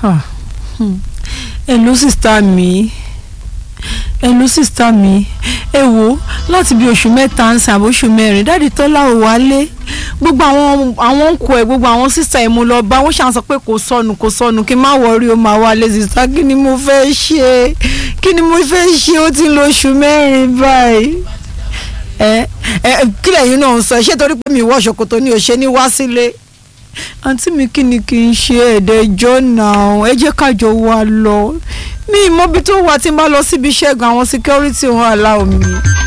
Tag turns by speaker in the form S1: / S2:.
S1: hello sista mi hello sista mi ẹ wo láti bí oṣù mẹ́ta ń sàn àbóṣù mẹ́rin dáàdi tọ́lá ò wálé gbogbo àwọn àwọn ń kọ ẹ gbogbo àwọn sista ẹ mo lọ bá wọn ṣàn sọ pé kò sọnù kò sọnù kí n má wọrí o máa wálé sista kí ni mo fẹ́ ṣe kí ni mo fẹ́ ṣe ó ti lo oṣù mẹ́rin báyìí ẹ ẹ kí lẹ́yìn náà ń sọ ṣé torí pé mi wọ ṣòkòtò ni ò ṣe ní wá sílé àǹtí mi kí ni kí n ṣe ẹ̀ẹ́dẹ́jọ́ náà ẹ jẹ́ kájọ wá lọ mi ìmọ̀bi tó wà tí n bá lọ síbi iṣẹ́ gan àwọn security wọn aláwọ̀ mi